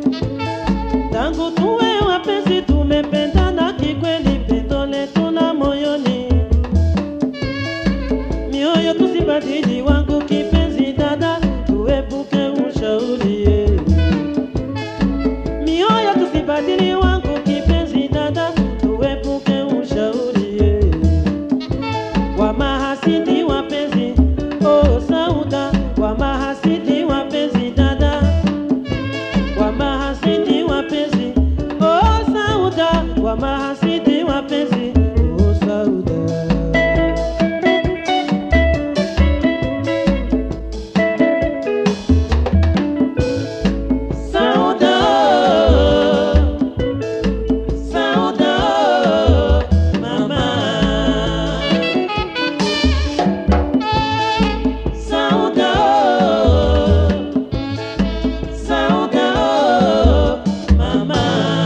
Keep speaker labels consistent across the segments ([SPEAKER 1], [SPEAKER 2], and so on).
[SPEAKER 1] Tangu tuwe wapenzi tumependana kikweli, pendo letu na moyoni, mioyo tusibadili wangu kipenzi dada, tuepuke ushauri eh. mioyo tusibadili wangu kipenzi dada, tuepuke ushauri eh. wa mahasidi wapenzi, oh Sauda, wa mahasidi wapenzi dada wa mahasidi wapenzi oh Sauda, wa mahasidi wapenzi oh Sauda. Sauda, Sauda, mama. Sauda, Sauda, mama.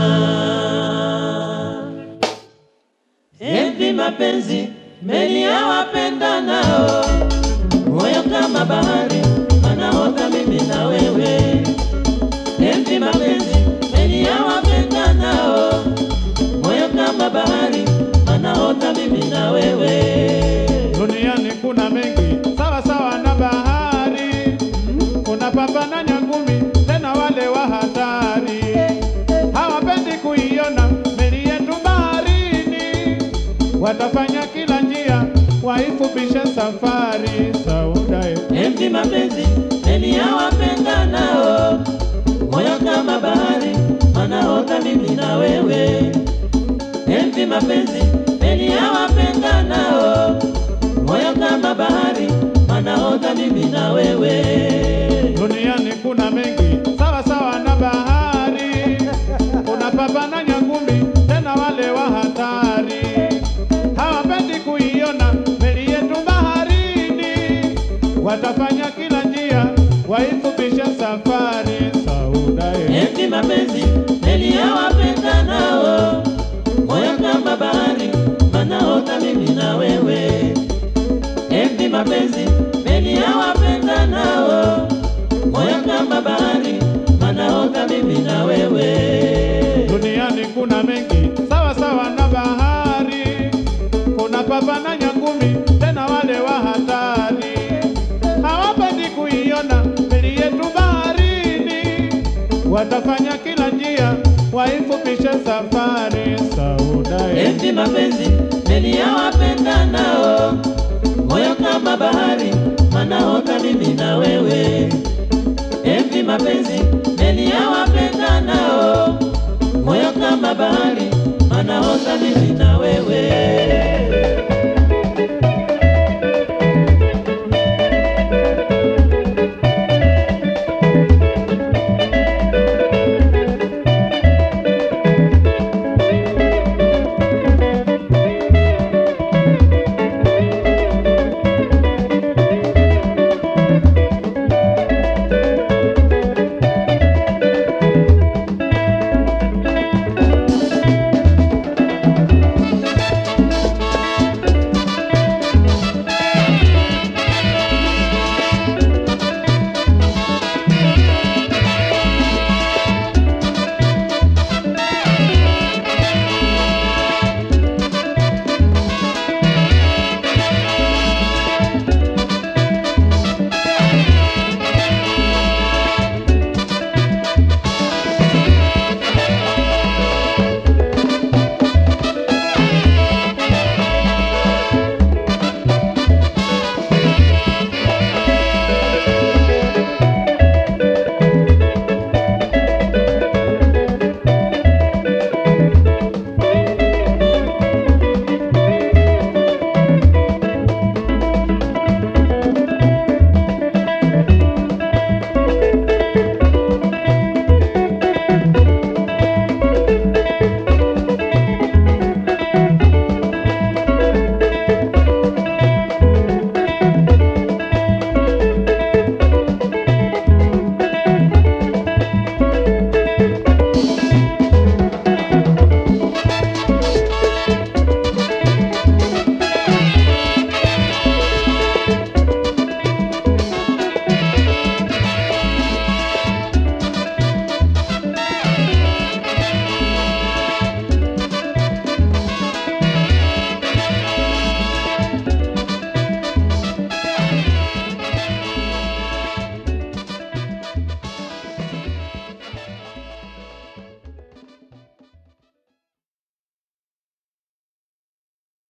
[SPEAKER 1] Envi mapenzi meli ya wapendanao, moyo kama bahari, anaota mimi na wewe. Envi mapenzi meli ya wapendanao, moyo kama bahari, anaota mimi na wewe.
[SPEAKER 2] Duniani kuna mengi sawa sawa na bahari, kuna papa na nyangumi, tena wale wa hatari hawapendi kuiona meli yetu baharini, watafanya kila njia waifupishe safari. Sauda eh.
[SPEAKER 1] Enzi mapenzi meli ya wapendanao, moyo kama bahari, anaota mimi na wewe. Enzi mapenzi meli ya wapendanao, moyo kama bahari, anaota mimi na wewe.
[SPEAKER 2] Duniani kuna mengi sawa sawa na bahari, kuna papa na nyangumi, tena wale wa hatari hawapendi kuiona meli yetu baharini, watafanya kila njia waifupishe safari. Sauda eh.
[SPEAKER 1] Enzi mapenzi meli ya wapendanao, moyo kama bahari, anaota mimi na wewe. Enzi mapenzi meli ya wapendanao, moyo kama bahari, anaota mimi na wewe.
[SPEAKER 2] Duniani kuna mengi sawa sawa na bahari, kuna papa na nyangumi, tena wale wa hatari hawapendi kuiona meli yetu baharini, watafanya kila njia waifupishe safari. Sauda eh.
[SPEAKER 1] Enzi mapenzi meli ya wapendanao, moyo kama bahari, anaota mimi na wewe. Enzi mapenzi meli ya wapendanao, moyo kama bahari, anaota mimi na wewe.